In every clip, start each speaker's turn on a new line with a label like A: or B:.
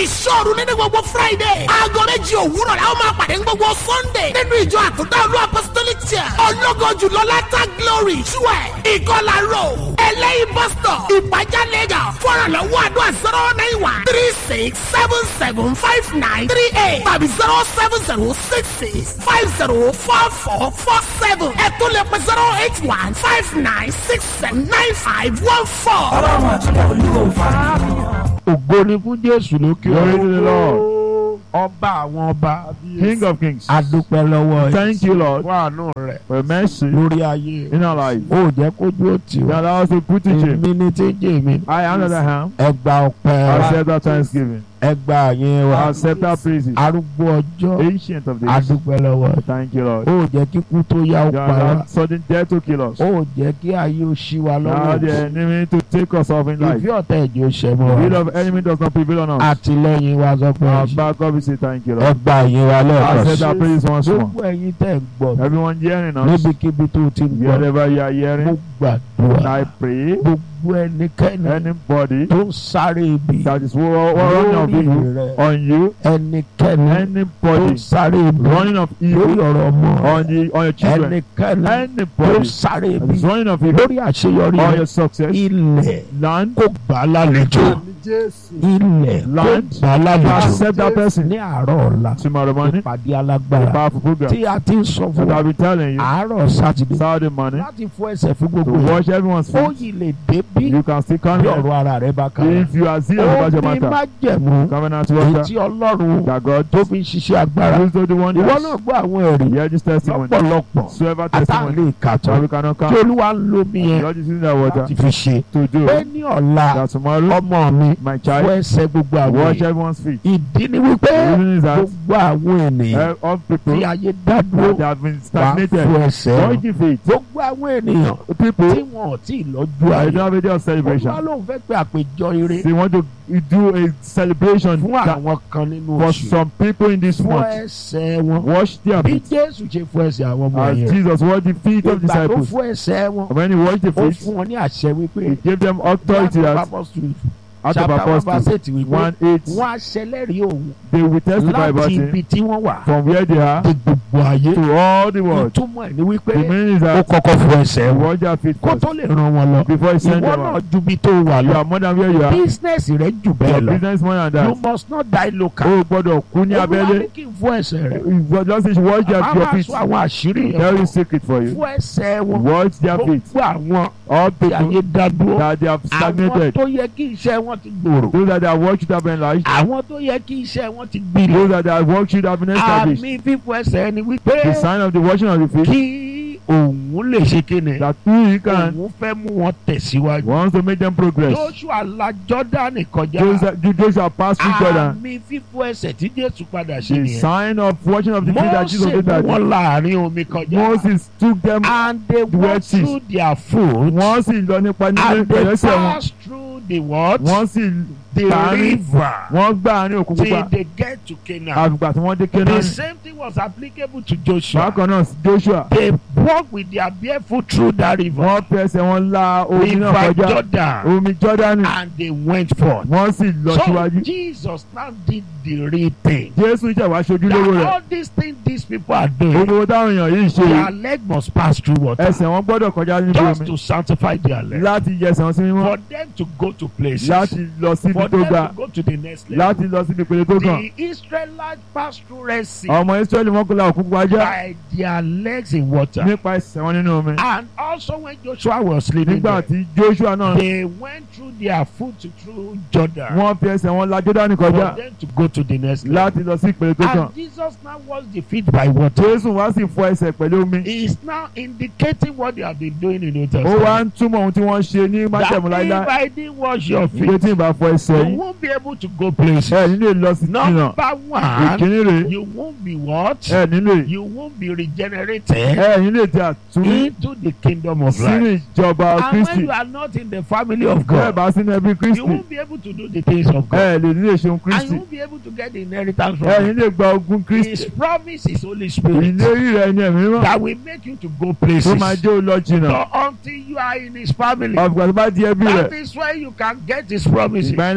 A: ìṣòro nínú gbogbo friday aago méjì òwúrọ̀ la ó máa pàdé ní gbogbo sunday nínú ìjọ àtúntà olú apostolic church ọlọ́gọ́ jùlọ látà glory twelve ìkọlà road ẹlẹ́yìn bus stop ìpàjá lagos fọ́nrànlọ́wọ́ àdúrà zero nine one three six seven seven five nine three eight tàbí zero seven zero six six five zero four four four seven ẹ̀tún lè pẹ́ zero eight one five nine six seven nine five one four.
B: ọlọ́run àti olúwo fara
C: ògo ni fún jésù lókè
D: Glory to the Lord.
C: ọba àwọn ọba
D: King of kings.
C: adúpẹ́ lọ́wọ́ ẹ̀
D: Thank you, Lord,
C: fún àánú rẹ̀
D: for your mercy
C: lórí ayé
D: in our life.
C: ó jẹ́ kójú ó tì
D: You
C: wá
D: allow us to put in shame.
C: èmi ni tí ń jẹ́ mi
D: I am that I am.
C: ẹgbà ọpẹ́ wa
D: Accept our thanksgiving.
C: ẹgbà àyẹn wa
D: Accept our praises.
C: arúgbó ọjọ́
D: Ancient of days.
C: adúpẹ́ lọ́wọ́ ẹ̀
D: Thank you, Lord.
C: ó jẹ́ kíkú tó yá ó
D: You
C: pa wá
D: allowed sudden death to kill us.
C: ó jẹ́ kí ayé ó ṣí wa
D: Now
C: lọ́wọ́
D: the enemy to take us off in life.
C: ìfẹ́ ọ̀tá ẹ̀jẹ̀ ó ṣẹ́ mọ́
D: The will
C: wa
D: of enemy does not prevail on us.
C: àtìlẹ́yìn wa sọ pé
D: Our backup, we say thank you, Lord.
C: ẹgbà àyẹn wa lẹ́ẹ̀kan
D: Accept our
C: sí
D: praises once more.
C: gbogbo ẹ̀yin tẹ̀ ń gbọ́
D: Everyone hearing us,
C: níbikíbi tó ti ń gbọ́
D: wherever you are
C: mo
D: hearing,
C: gbàdúrà
D: I pray
C: gbogbo ẹnikẹ́ni
D: anybody
C: tó ń sáré ibi
D: that is wa- wa- running of
C: lórí
D: evil
C: rẹ̀
D: on you,
C: ẹnikẹ́ni tó ń
D: anybody
C: sáré ibi
D: running of
C: lórí
D: evil
C: ọ̀rọ̀ ọmọ
D: on the on your children,
C: ẹnikẹ́ni tó ń
D: anybody
C: sáré
D: that
C: ibi
D: is running of evil
C: lórí àṣeyọrí
D: on
C: rẹ̀
D: your success,
C: ilẹ̀
D: land,
C: kó gbà á lálejò ilẹ̀ kó
D: Land.
C: gbà á lálejò
D: accept that person
C: ní àárọ̀ ọ̀la
D: tomorrow morning.
C: ìpàdé
D: A
C: alágbára
D: powerful program
C: tí a ti ń sọ fún
D: that
C: wa
D: I'll be telling you
C: àárọ̀ sátidé
D: Saturday morning
C: láti fọ ẹsẹ̀ fún
D: to
C: gbogbo yẹn
D: wash everyone's
C: ó
D: feet.
C: yìí lè dé bí
D: You can still come
C: bí
D: here
C: ọ̀rọ̀ ara rẹ̀ bá kára
D: if you are serious about your
C: ó ní
D: matter.
C: májẹ̀mú
D: Covenant
C: èyí
D: water
C: tí ọlọ́run
D: that God
C: tó fi ń ṣiṣẹ́ agbára
D: used to the one
C: ìwọ náà gbọ́ àwọn ẹ̀rí
D: Hear this testimony.
C: lọ́pọ̀lọpọ̀
D: Whoever
C: àtàlẹ́
D: testimony
C: ìkàtọ́
D: that we cannot
C: tí
D: count.
C: olúwa ń lo mi yẹn
D: God is using that water
C: láti fi ṣe
D: to do
C: pé ní ọ̀la
D: that tomorrow
C: ọmọ mi
D: my
C: fọ
D: child
C: ẹsẹ̀ gbogbo àwọn
D: wash
C: èèyàn
D: everyone's feet.
C: ìdí ni wípé
D: The reason is that
C: gbogbo àwọn ènìyàn
D: uh, all people
C: tí ayé dá dúró
D: that have been
C: wà á
D: stagnated
C: fọ ẹsẹ̀ wọn
D: wash the feet.
C: gbogbo àwọn ènìyàn tí
D: People
C: wọn ò tí ì lọ́jọ́
D: I
C: ayé
D: don't have a day of
C: olúwa
D: celebration.
C: ló ń fẹ́ pé àpéjọ ire
D: They want to do a celebration
C: fún
D: that-
C: àwọn kan nínú
D: for
C: oṣù
D: some people in this
C: fọ
D: month.
C: ẹsẹ̀ wọn
D: Wash their
C: bí
D: feet
C: jésù ṣe fọ ẹsẹ̀ àwọn ọmọ
D: as
C: yẹn
D: Jesus washed the feet of
C: ìgbà tó
D: disciples.
C: fọ ẹsẹ̀ wọn
D: When he washed the
C: ó
D: feet,
C: fún wọn ní àṣẹ wípé
D: he gave them authority that out of
C: chapter one verse
D: apostles
C: eight wípé
D: one eight
C: wọ́n á ṣẹlẹ́rìí òun
D: they will testify about
C: láti
D: him
C: ibi tí wọ́n wà
D: from where they are
C: dé gbogbo ayé
D: to all the world.
C: ìtumọ̀ ẹ̀ ni wípé
D: The meaning is
C: ó
D: that
C: kọ́kọ́ fọ ẹsẹ̀
D: he
C: wọn
D: washed their feet
C: kó
D: first
C: tó lè ràn wọn lọ
D: before he sent
C: ìwọ
D: them
C: náà
D: out.
C: ju bí tó wà
D: You
C: lọ
D: are more than where you are.
C: business rẹ jù
D: Your
C: bẹ́ẹ̀ lọ
D: business more than
C: you
D: that.
C: must not die local
D: O gbọ́dọ̀ kú ní
C: olúwa ní
D: abẹ́lé.
C: kí n fọ ẹsẹ̀ rẹ
D: You just need to wash their
C: a
D: your
C: máa
D: feet.
C: sọ àwọn àṣírí yẹn
D: Very
C: fún
D: secret for
C: ọ.
D: you.
C: fọ ẹsẹ̀ wọn
D: Wash their feet.
C: gbogbo àwọn
D: All
C: tí ayé
D: people
C: dá dúró
D: that they have
C: àwọn
D: stagnated.
C: tó yẹ kí iṣẹ́ wọn ti gbòòrò
D: Those that have worked should have been enlarged.
C: àwọn tó yẹ kí iṣẹ́ wọn ti gbilẹ̀
D: Those that have worked should have been established.
C: àmì fífọ ẹsẹ̀ ni wípé
D: The sign of the washing of the feet
C: kí òun lè ṣe kíni
D: that he can
C: òun fẹ́ mú wọn tẹ̀síwájú.
D: wants to make them progress.
C: Joshua la Jọ́dánì kọjá
D: Those that those that pass through Jordan.
C: àmì fífọ ẹsẹ̀ tí Jésù padà ṣe
D: The
C: nìyẹn.
D: sign of washing of the feet that Jesus
C: Mose
D: did
C: mú
D: that
C: wọn láàrin omi kọjá
D: Moses took them
C: and they
D: the
C: walked
D: Red Sea.
C: through their foot
D: wọ́n sì lọ nípa nílé
C: and they
D: ìpẹ̀lẹ́sẹ̀ wọn
C: passed through the what?
D: wọ́n sì
C: the
D: gbàárín
C: river
D: wọ́n gbà àárín òkun
C: till
D: pupa
C: they get to Canaan.
D: àgbà tí wọ́n dé
C: The
D: Kénáánì
C: same thing was applicable to Joshua.
D: bákan náà Joshua
C: They walked with their barefoot through that river.
D: wọ́n fẹsẹ̀ wọn la omi náà
C: River
D: kọjá
C: Jordan.
D: omi Jọ́dánì
C: And they went forth.
D: wọ́n sì lọ
C: So
D: síwájú
C: Jesus now did the real thing.
D: Jésù ìṣẹ̀wá ṣojú lówó
C: That
D: rẹ̀
C: all these things these people are doing,
D: gbogbo táwọn èèyàn yìí ṣe
C: their leg must pass through water.
D: ẹsẹ̀ wọn gbọ́dọ̀ kọjá níbi
C: Just
D: omi
C: to sanctify their leg.
D: láti yẹsẹ̀ wọn sí mímọ́
C: For them to go to places.
D: láti lọ síbi
C: For
D: tó
C: them
D: ga
C: to go to the next level.
D: láti lọ síbi ìpele tó kàn
C: The Israelites passed through Red Sea
D: ọmọ Ísírẹ́lì mọ́kànlá òkú wájá
C: by their legs in water.
D: nípa ẹsẹ̀ wọn nínú omi
C: And also when Joshua was sleeping
D: nígbà
C: there,
D: tí Joshua náà
C: they went through their foot through Jordan
D: wọ́n fi ẹsẹ̀ wọn la Jọ́dánì
C: for
D: kọjá
C: them to go to the next level.
D: láti lọ sí ìpele tó kàn
C: And Jesus now washed the feet by water.
D: Jésù wá sì fọ ẹsẹ̀ pẹ̀lú omi
C: He is now indicating what they have been doing in New
D: ó wá
C: Testament.
D: ń túmọ̀ ohun tí wọ́n ṣe ní májẹ̀mú
C: That
D: láíláí
C: if I didn't wash your
D: ìgbé
C: feet,
D: tí ì bá fọ ẹsẹ̀
C: you
D: yìí
C: won't be able to go places.
D: ẹ nílé lọ sí jìnnà
C: Number one,
D: ìkíní rèé
C: you won't be what?
D: ẹ nílé
C: You won't be regenerated
D: ẹ nílé tí a tún
C: into the kingdom of
D: sínú
C: life.
D: ìjọba
C: And when
D: Kristi
C: you are not in the family of
D: bẹ́ẹ̀
C: God,
D: bá sínú ẹbí
C: you
D: Kristi
C: won't be able to do the things of God.
D: ẹ lè nílé ṣeun
C: And
D: Kristi
C: you won't be able to get the inheritance from
D: ẹ
C: Him.
D: nílé gba ogun
C: His
D: Kristi
C: promise is Holy Spirit
D: ìlérí rẹ̀ ní ẹ̀mí mímọ́
C: that will make you to go
D: tó
C: places.
D: máa jẹ́ ó lọ jìnnà
C: So until you are in His family,
D: ọ̀gbà tó bá di ẹbí rẹ̀
C: that is why you can get His promises.
D: ìgbà yẹn lẹ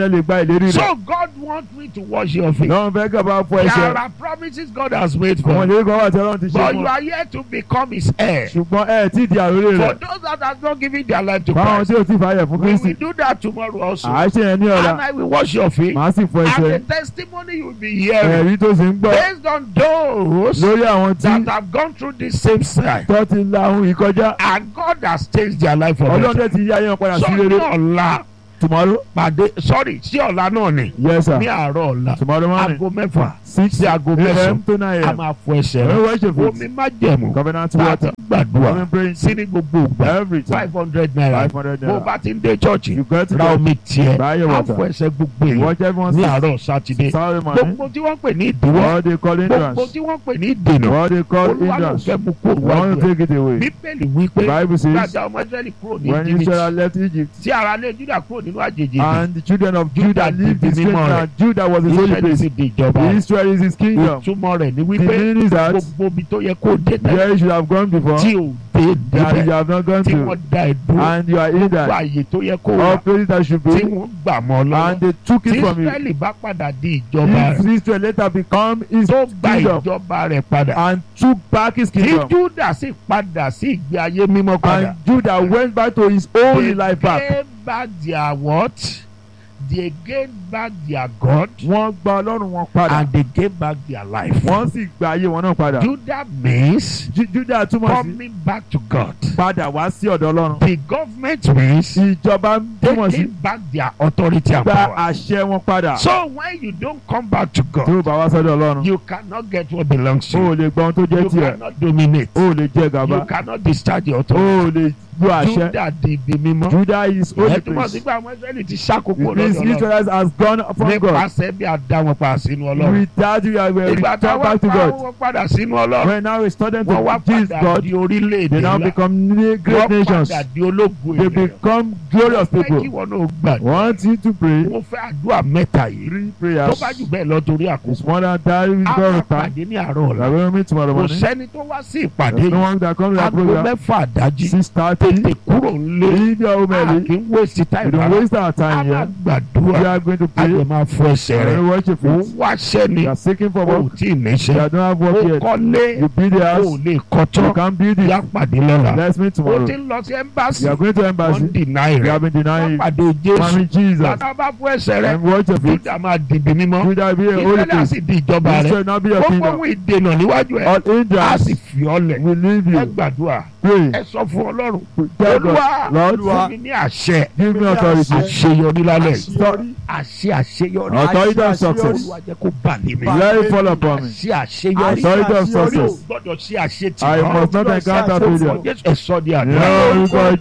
D: kẹ́ lè gba ìlérí rẹ̀
C: So God wants me to wash your feet.
D: lọ́wọ́n fẹ́ kẹ́ bá fọ ẹsẹ̀
C: There are promises God has made for
D: àwọn
C: you.
D: ìlérí kan wà tí ọlọ́run ti ṣe
C: But
D: fún
C: you
D: ọ
C: are here to become his heir.
D: ṣùgbọ́n ẹ tí di àròlé
C: For
D: rẹ̀
C: those that have not given their life to
D: fáwọn
C: Christ,
D: tí ò tí fàyẹ̀ fún
C: we
D: kristi
C: will do that tomorrow also.
D: àá ṣe yẹn ní ọ̀la
C: And I will wash your feet.
D: màá sì fọ ẹsẹ̀
C: And the testimony you will be hearing
D: ẹ̀rí tó sì ń gbọ́
C: based on those
D: lórí àwọn tí
C: that have gone through the same side.
D: tó ti la ohun ìkọjá
C: And God has changed their life for
D: ọlọ́run
C: better.
D: tẹ̀ ti yí ayé wọn padà sí
C: So ní
D: rere
C: ọ̀la
D: tomorrow
C: pàdé sorry sí ọ̀la náà ni
D: yes sir
C: ní àárọ̀ ọ̀la
D: tomorrow morning
C: aago mẹ́fà
D: six
C: sí aago
D: am
C: mẹ́sàn-án
D: to nine
C: a
D: am
C: máa fọ ẹsẹ̀
D: ẹ̀rọ
C: rẹ̀
D: worship
C: omi
D: it
C: má jẹ̀mú
D: covenant
C: láti
D: water
C: gbàdúrà
D: coming praying
C: sí ní gbogbo ìgbà
D: every time
C: five hundred naira
D: five hundred
C: bó o
D: naira
C: bá ti ń dé chọ́ọ̀chì
D: you get to
C: ra
D: go
C: omi tiẹ̀
D: buy your
C: á
D: water
C: fọ ẹsẹ̀ gbogbo èèyàn
D: watch everyone
C: ní
D: see
C: àárọ̀ sátidé
D: Saturday morning
C: gbogbo tí wọ́n pè ní ìdíwọ́
D: what they call
C: gbogbo
D: hindrance
C: tí wọ́n pè ní ìdènà
D: what they call
C: olúwa ló
D: hindrance
C: fẹ́ mú kó
D: they want
C: wájú
D: to
C: ẹ̀
D: take it away
C: bíbélì wípé
D: the bible says
C: gbàdá ọmọ israẹli kúrò ní
D: when
C: jìbìtì
D: Israel left Egypt
C: tí ara lé juda kúrò nínú àjèjì
D: and the children of
C: Judah
D: Judah lived in
C: di
D: strange
C: mímọ́
D: land Judah was his holy
C: israẹli
D: place
C: sì di ìjọba rẹ̀.
D: Israel is his kingdom
C: ìtumọ̀ rẹ̀ ni
D: the
C: wípé
D: meaning is that
C: gbogbo ibi tó yẹ kó dé tẹ́lẹ̀
D: where you should have gone before
C: tí ò dé
D: that you
C: débẹ̀
D: have not gone
C: tí
D: to
C: wọ́n da ẹ̀ dúró
D: and you are in
C: gbogbo
D: that
C: àyè tó yẹ kó
D: all
C: wà
D: places that should
C: tí
D: be
C: wọ́n gbà mọ́ lọ́wọ́
D: and they took
C: tí
D: it from you
C: israẹli bá padà di ìjọba
D: if
C: rẹ̀
D: Israel later become his
C: tó gba
D: kingdom
C: ìjọba rẹ̀ padà
D: and took back his
C: tí
D: kingdom
C: juda sì padà sí ìgbé ayé mímọ́ padà
D: and Judah went back to his own
C: they
D: life back
C: gave back their what they gave back their God
D: wọ́n gba Ọlọ́run wọn padà
C: and they gave back their life.
D: wọ́n sì gba ayé wọn náà padà
C: Judah means
D: Ju- Judah túmọ̀ sí
C: coming back to God.
D: padà wá sí ọ̀dọ̀ Ọlọ́run
C: The government means
D: ìjọba túmọ̀ sí
C: taking back their authority and
D: gba
C: power.
D: àṣẹ wọn padà
C: So when you don't come back to
D: tí
C: God,
D: ó bá wá sọ́dọ̀ Ọlọ́run
C: you cannot get what belongs to
D: o ò
C: you.
D: lè gba ohun tó jẹ́
C: You
D: tiẹ̀
C: cannot dominate.
D: o ò lè jẹ gàba
C: You cannot discharge your
D: o
C: authority.
D: ò lè lu àṣẹ
C: Judah di ibi mímọ́.
D: Judah is holy
C: Ìyẹn túmọ̀ sí
D: place
C: pé àwọn Israẹli ti ṣàkókò
D: it means
C: lọ́dọ̀ Ọlọ́run.
D: Israel has gone from God
C: Nípasẹ̀ bí a dá wọn padà sínú Ọlọ́run.
D: with that we are we
C: Ìgbà
D: return
C: táwọn
D: back to
C: pa
D: God
C: wọn padà sínú Ọlọ́run.
D: when now we start them
C: Wọ́n wá
D: to please
C: padà
D: God
C: di orílẹ̀-èdè
D: they now
C: ńlá.
D: become ne- great
C: Wọ́n
D: nations
C: padà di ológun
D: they
C: ènìyàn.
D: become glorious
C: Fẹ́ kí
D: people
C: wọn náà gbàdúrà.
D: want you to pray
C: Mo fẹ́ àdúrà mẹ́ta yìí.
D: three
C: Tó
D: prayers
C: bá jù bẹ́ẹ̀ lọ torí
D: it's
C: àkókò.
D: more than that we
C: A
D: go
C: máa
D: to time
C: pàdé ní àárọ̀
D: we
C: ọ̀la.
D: are going to meet tomorrow
C: Kò
D: morning
C: sẹ́ni tó wá sí ìpàdé
D: there's no
C: yìí.
D: one that come to that
C: Aago
D: program
C: mẹ́fà àdájí.
D: six thirty
C: Tètè kúrò ńlé.
D: leave your home
C: A
D: early
C: kì í waste
D: we
C: time
D: don't
C: rárá.
D: waste our
C: A
D: time
C: máa
D: here we
C: gbàdúrà.
D: are going to
C: A
D: pray
C: lè máa fọ ẹsẹ̀
D: and
C: rẹ̀.
D: we worship
C: Ó
D: it
C: wáṣẹ́ ni.
D: you are seeking for
C: O
D: work
C: ò tí ì
D: you
C: níṣẹ́.
D: don't have
C: Ó
D: work yet
C: kọ́lé.
D: you build the
C: O ò
D: house
C: lè kọ́
D: you
C: tán.
D: can build
C: Yá
D: it
C: pàdé lọ́la.
D: let's meet
C: Ó
D: tomorrow
C: ti ń lọ sí ẹ́mbásì.
D: you are going to
C: Wọ́n
D: embassy
C: deny
D: you
C: rẹ̀.
D: have been
C: Wọ́n
D: denying
C: pàdé Jésù.
D: mommy Jesus
C: Bàtà bá fún ẹsẹ̀ rẹ̀.
D: and worship it
C: Júdà máa dìbì mímọ́.
D: Judah be a holy
C: Ìfẹ́lẹ́ á
D: place
C: sì di ìjọba rẹ̀.
D: Israel now be your
C: Gbogbo
D: kingdom
C: ohun ìdènà níwájú ẹ̀.
D: all
C: Á
D: hindrance
C: sì fi ọ́ lẹ̀.
D: will leave
C: Ẹ
D: you
C: gbàdúrà.
D: pray
C: Ẹ sọ fún Ọlọ́run.
D: tell God
C: Olúwa
D: Lord
C: fún mi ní àṣẹ.
D: give me authority
C: Àṣeyọrí lálẹ́.
B: Àṣeyọrí.
C: Àṣẹ àṣeyọrí.
D: authority of
B: Àṣeyọrí.
D: success
C: Olúwa jẹ́ kó bà lé mi.
D: let it fall upon me
C: Àṣẹ àṣeyọrí.
D: authority of
B: Àṣeyọrí.
D: success
C: Gbọ́dọ̀ ṣe àṣetì.
D: I must not encounter failure
C: Jésù ẹ sọ di
D: ní
C: àdúrà.
D: orúkọ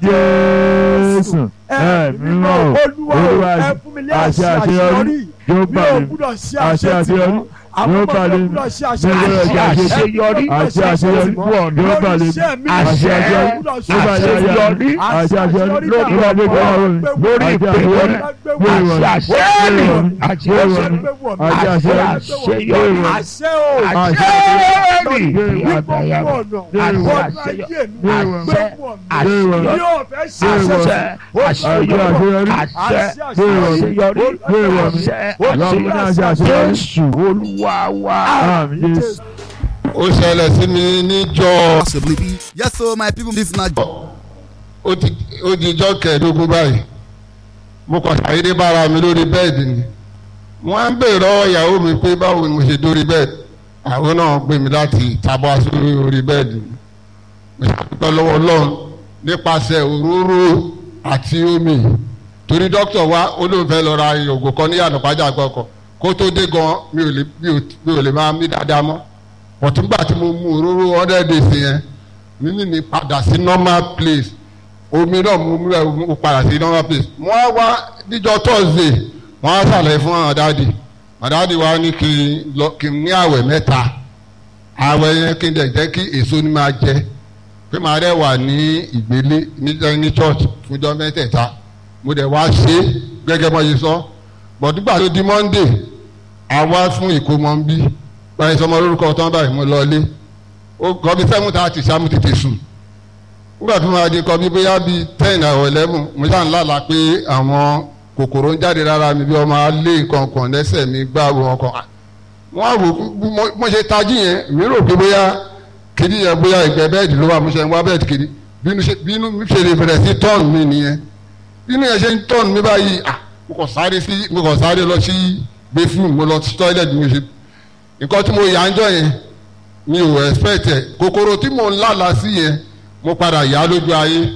D: Jésù ẹ mímọ́
B: olúwa
D: Olúwa
B: ẹ fún mi ní
D: àṣẹ
B: àṣẹ àṣeyọrí
D: yóò
B: mi
D: bá
B: ò
D: mi
B: gbúdọ̀ ṣe
D: àṣẹ
B: àṣetì
D: àṣeyọrí
B: mọ́ àwọn
D: yóò
B: ọmọ
D: bá
B: mi ò
D: mi
B: gbúdọ̀ ṣe
D: Àṣẹ
B: àṣetì
C: àṣeyọrí.
D: àṣẹ àṣeyọrí yóò bá mi
B: iṣẹ́ mi
D: àṣẹ àṣeyọrí yóò bá mi
C: Àṣeyọrí.
D: àṣẹ àṣeyọrí
C: Lórí
D: yóò bá mi
C: ọkọ.
D: lórí
C: Lórí ìpè
D: àṣeyọrí
C: rẹ̀.
D: Wéèwọ̀.
C: Àṣẹ àṣeyọrí. Àṣẹ àṣeyọrí.
D: àṣẹ àṣeyọrí
C: àṣeyọrí.
B: àṣẹ o
C: Àṣeyọrí.
B: ní gbogbo
C: Àdáyà.
B: ọ̀nà
C: Àṣẹ
B: ọ̀nà
C: àṣeyọrí.
B: ayé mi
D: Wéèwọ̀.
C: Àṣẹ
B: gbogbo ọ̀nà
C: àṣeyọrí.
B: ní ọ̀fẹ́ ṣe
C: Àṣẹ
B: àṣeyọrí
C: àṣeyọrí.
D: àṣeyọrí.
C: Àṣẹ
D: Wéèwọ̀.
C: àṣeyọrí.
D: Wéèwọ̀.
C: Àṣẹ
D: Lọ́mọ ní àṣẹ
C: àṣeyọrí.
D: àṣeyọrí.
C: Jésù Olúwa wa.
D: Àmín Jésù.
E: ó ṣẹlẹ̀ sí mi níjọ́
F: possibly be. Yes, so my people, this na
E: ó ti ó di ijọ́ kẹẹ̀ẹ́dógún báyìí mo kàn ṣàyédé bára mi lórí bẹ́ẹ̀dì ni wọ́n á ń bèèrè lọ́wọ́ ìyàwó mi pé báwo ni mo ṣe dórí bẹ́ẹ̀dì àwọn náà gbé mi láti tábà sórí orí bẹ́ẹ̀dì mi mo ṣàdúpẹ́ lọ́wọ́ Ọlọ́run nípasẹ̀ òróró àti omi torí dókítà wa ó lóun fẹ́ lọ ra ògùn kan ní ànàpájà gbọ́kọ̀ kó tó dé gan mi ò lè mi ò mi ò lè máa mí dáadáa mọ́ ọ̀túngbà tí mo mu òróró hundred days yẹn mímí mi padà sí normal place omi náà mo mú ẹ mo padà sí normal place mo wá wá níjọ́ thursday wọ́n á ṣàlàyé fún àwọn dáàdì àdáàdì wa ní kí n lọ kí n ní àwẹ̀ mẹ́ta àwẹ̀ yẹn kí n dẹ̀ jẹ́ kí èso ni máa jẹ pé màá dẹ̀ wà ní ìgbélé ní ní church fúnjọ́ mẹ́tẹ̀ẹ̀ta mo dẹ̀ wá ṣe é gẹ́gẹ́ bọ́ yìí sọ bọ̀dúgbà tó di monday àwa fún ìkómọ ń bí báyìí sọmọ lórúkọ tán báyìí mo lọ ilé ó kọ́ bí seven thirty sáà tètè sùn nígbà tó máa di kọ́ bí bóyá bíi ten or eleven mo ṣáà ń lálàá pé àwọn kòkòrò ń jáde lára mi bí ọmọ alẹ́ kankan lẹ́sẹ̀ mi gbá wọn kan wọ́n á wò bí mo- mo ṣe tají yẹn mi rò pé bóyá kiri yẹn bóyá ìgbẹ́ bẹ́ẹ̀dì ló wà mo ṣe ń wá bẹ́ẹ̀dì kiri bínú ṣe bínú mi ṣe lè bẹ̀rẹ̀ sí tọ́ọ̀nù mi nìyẹn bínú yẹn ṣe ń tọ́ọ̀nù mi báyìí ah mo kàn sáré sí mo kàn sáré lọ sí bathroom mo lọ sí toilet mo ṣe nǹkan tí mo yà ń jọ yẹn mi ò expect ẹ̀ kòkòrò tí mò ń lálàá sí yẹn mo padà yá lójú ayé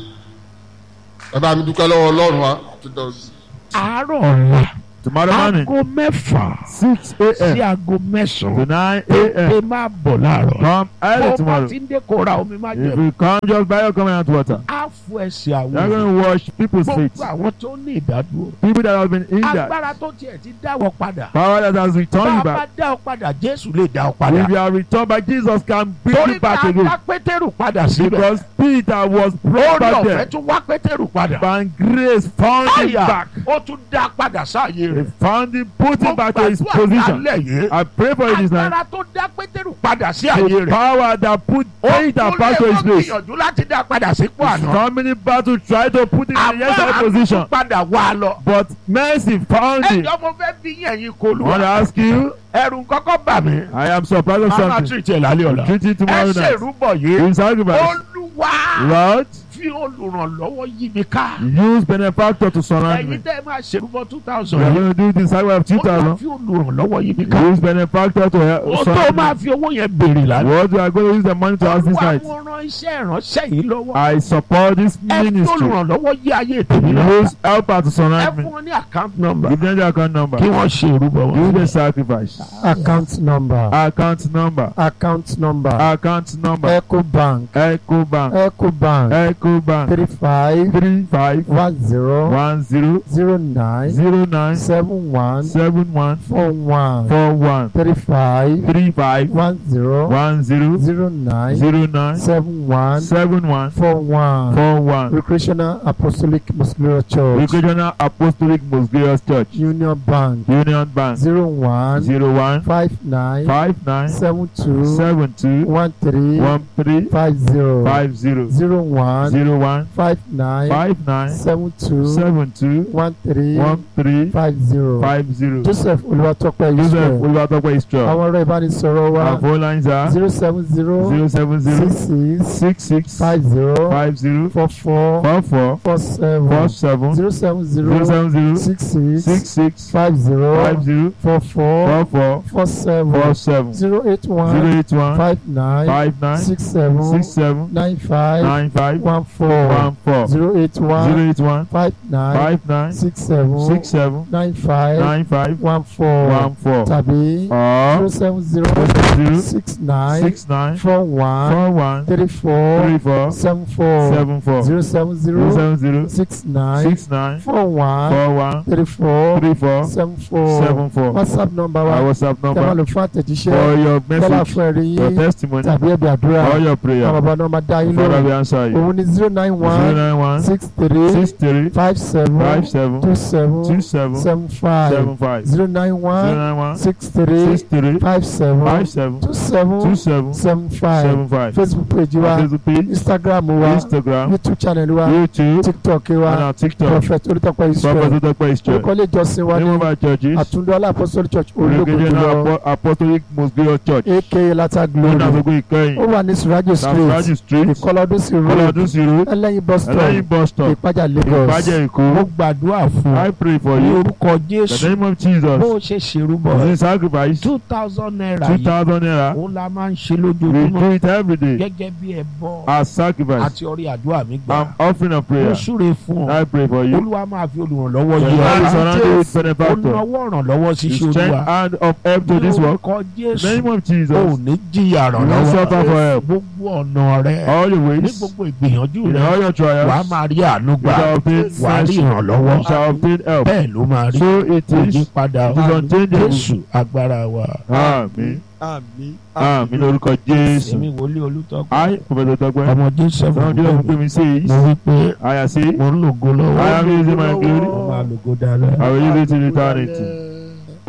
E: ẹ bá mi dúpẹ́ lọ́wọ́ ọlọ́run wa àti dọ̀sí.
C: àárọ̀ ọ̀la
D: Tomorrow morning,
C: aago mẹ́fà
D: 6
C: sí
D: a.m.
C: aago
D: to
C: mẹ́sàn-án
D: 9
C: pé
D: a.m.
C: máa bọ̀ láàárọ̀.
D: Come early
C: bó bá
D: tomorrow.
C: ti ń dé kó ra omi má
D: If
C: jẹ
D: you come, just buy your covenant water.
C: á fún ẹsẹ̀
D: You're
C: àwọn
D: going to wash people's feet.
C: gbogbo àwọn tó ní ìdádúró.
D: People that have been injured.
C: agbára tó tiẹ̀ ti dáwọ́ padà.
D: Power that has
C: bá
D: returned
C: a
D: you
C: bá
D: back.
C: dá ọ padà jésù lè dá ọ padà.
D: If you are returned by Jesus, can bring
C: torí
D: you back
C: ká
D: again.
C: dá pétérù padà síbẹ̀.
D: Because Peter was brought
C: lórí
D: back
C: ọ̀fẹ́
D: there.
C: tún wá pétérù padà.
D: And grace found him
C: àyà
D: back.
C: ó tún dá padà sáàyè
D: He
C: rẹ̀.
D: found him, put him back to his
C: Mo gbàdúrà
D: position.
C: lálẹ́ yìí.
D: I pray for you this night.
C: agbára tó dá pétérù padà sí àyè
D: The
C: rẹ̀.
D: power that put Peter back to his place.
C: gbìyànjú láti dá padà sípò àná.
D: Coming battle try to put him in the yes
C: àmọ́
D: position.
C: àtúntò padà wá lọ.
D: But mercy found him.
C: ẹjọ́ mo fẹ́ bí yẹ̀yìn kó
D: I
C: lu
D: want to
C: wa.
D: ask you,
C: ẹ̀rù kọ́kọ́ bà mí.
D: I am surprised of
C: a máa
D: something.
C: tún ìtẹ̀ lálẹ́ ọ̀la.
D: Treat it
C: ẹ
D: tomorrow night.
C: ṣèrúbọ̀ yìí.
D: In sacrifice.
C: olúwa
D: Lord,
C: fi olùrànlọ́wọ́ yí mi ká.
D: use benefactor to surround me.
C: ẹ̀yin tẹ́ ẹ máa ṣèrúbọ̀ two
D: We
C: thousand
D: are
C: yìí.
D: going to do this sacrifice of two
C: olúwa
D: thousand.
C: fi olùrànlọ́wọ́ yí mi ká.
D: Use benefactor to help
C: o tó
D: surround
C: máa
D: me.
C: fi owó yẹn béèrè lálẹ́.
D: What we are going to use the money to ask this
C: olúwa
D: night.
C: mo ran iṣẹ́ ìránṣẹ́ yìí lọ́wọ́.
D: I support this
C: ẹ fi
D: ministry.
C: olùrànlọ́wọ́ yí ayé tèmi lọ.
D: Use helper to
C: ẹ
D: surround me.
C: fún wọn ní account number.
D: Give them the account number.
C: kí wọ́n ṣe ìrúbọ
D: Do
C: wọn.
D: the sacrifice.
B: account number
D: Account number.
B: account number
D: Account number.
B: eco bank
D: Echo Bank.
B: eco bank
D: Echo Bank.
B: three five
D: Three five
B: one zero
D: one zero
B: zero nine
D: zero nine
B: seven one
D: seven one
B: four one
D: four one
B: three five
D: three five
B: one zero
D: one zero
B: zero nine
D: zero nine
B: seven one
D: seven one
B: four one
D: four one.
B: recreational apostolic muscular church
D: Regional Apostolic Most Glorious Church.
B: union bank
D: Union Bank.
B: zero one
D: Zero one
B: five nine
D: five nine
B: seven two
D: seven two
B: one three
D: one three
B: five zero
D: five zero
B: zero one
D: zero one
B: five nine
D: five nine
B: seven two
D: seven two
B: one three
D: one three
B: five zero
D: five zero.
B: joseph olùwàtọ́pẹ́
D: Joseph
B: israel
D: Olúwatópẹ́ Israel.
B: àwọn ọ̀rọ̀ ìbánisọ̀rọ̀ wa
D: Our phone lines are
B: zero seven zero
D: zero seven zero
B: six six
D: six six
B: five zero
D: five zero
B: four four
D: four four
B: four seven
D: four seven
B: zero seven
D: zero
B: zero
D: seven zero
B: six six
D: six six
B: five zero
D: five zero
B: four four
D: four four
B: four seven
D: four seven
B: zero eight
D: zero
B: one
D: eight one
B: five nine
D: five nine
B: six seven
D: six seven
B: nine five
D: nine five
B: one four
D: one four
B: zero eight one
D: zero eight one
B: five nine
D: five nine
B: six seven
D: six seven
B: nine five
D: nine five
B: one four
D: one four
B: tàbí zero
D: or
B: seven zero
D: zero
B: six nine
D: six nine
B: four one
D: four one
B: three four
D: three four
B: seven four
D: seven four
B: zero seven
D: zero
B: zero
D: seven zero
B: six nine
D: six nine
B: four one
D: four one
B: three four
D: three four
B: seven four
D: seven four.
B: whatsapp number
D: Our
B: wa
D: WhatsApp
B: tẹ́ máa
D: number
B: lò fún àtẹ̀jíṣẹ́
D: for your
B: yálà
D: message,
B: fún ẹ̀rí
D: your
B: yín
D: testimony,
B: tàbí ẹ̀bí àdúrà
D: or your
B: àwọn
D: prayer.
B: bàbá náà máa dá yín
D: Father,
B: lóhùn
D: we answer you.
B: òun ni zero nine
D: Zero
B: one
D: nine one
B: six three
D: six three
B: five seven
D: five seven
B: two seven
D: two seven
B: seven five
D: seven five
B: zero nine
D: zero
B: one
D: nine one
B: six three
D: six three
B: five seven
D: five seven
B: two seven
D: two seven
B: seven five
D: seven five.
B: facebook page wa
D: Facebook page,
B: instagram wa
D: Instagram,
B: youtube channel wa
D: YouTube,
B: tiktok
D: and
B: wa
D: our TikTok.
B: prophet olùtọ́pẹ́
D: Prophet
B: israel
D: Odope Israel.
B: orúkọ ilé ìjọsìn wa
D: Name
B: ní
D: of our churches,
B: àtúndọ́lá apostolic church ológun
D: Regional
B: jùlọ
D: Apo- Apostolic Most Glorious Church.
B: aka lata
D: Lọ́nà
B: glory
D: àgbègbè ìkẹyìn.
B: ó wà ní surajo street
D: Safraji Street,
B: ìkọlọdún sí road
D: Kọ́lọ́dún sí road,
B: ẹlẹ́yin bus stop
D: Ẹlẹ́yin bus stop,
B: ìpájà lagos
D: Ìpàjẹ́ Èkó.
C: mo gbàdúrà fún
D: I pray for
C: ní
D: you.
C: orúkọ
D: The
C: jésù
D: name of
C: bó
D: Jesus.
C: o ṣe ṣèrúbọ
D: This is sacrifice.
C: two thousand naira
D: Two
C: yìí
D: thousand naira.
C: òun la máa ń ṣe
D: We
C: lójoojúmọ́
D: do it every day
C: gẹ́gẹ́ bí ẹbọ
D: as sacrifice.
C: àti orí àdúrà mi gbà
D: I'm offering a
C: mo
D: prayer.
C: súre fún ọ
D: I pray for you.
C: olúwa máa fi olùrànlọ́wọ́
D: The
C: yí
D: Lord is
C: ọ
D: surrounded with
C: ó
D: benefactor.
C: náwó ìrànlọ́wọ́
D: You
C: ṣíṣe
D: strength
C: olúwa
D: hand of help to this
C: ní
D: work.
C: orúkọ
D: The
C: jésù
D: name of
C: ò
D: Jesus.
C: ní jìyà
D: You will suffer for
C: ìrànlọ́wọ́
D: help.
C: gbogbo ọ̀nà rẹ
D: All your
C: ní
D: ways.
C: gbogbo ìgbìyànjú
D: In
C: rẹ
D: all your
C: wàá
D: trials.
C: máa rí àánú
D: You
C: gbà
D: shall obtain
C: wàá rí
D: mercy.
C: ìrànlọ́wọ́
D: You shall obtain help.
C: bẹ́ẹ̀ ló máa rí
D: So it
C: kò yí
D: is.
C: padà
D: It is unchangeable.
C: jésù agbára wa.
D: Àmín.
B: àmín
D: Àmín lórúkọ Jésù.
C: èmi wòlíì olùtọ́gbọ́n
D: I, Prophet Tọ́pẹ́.
C: ọmọ jésù
D: Some day of me says,
C: mo wí pé
D: I say,
C: mo ń lògo lọ́wọ́
D: I am using my glory.
C: mo máa lògo dáadáa.
D: I will use it in eternity.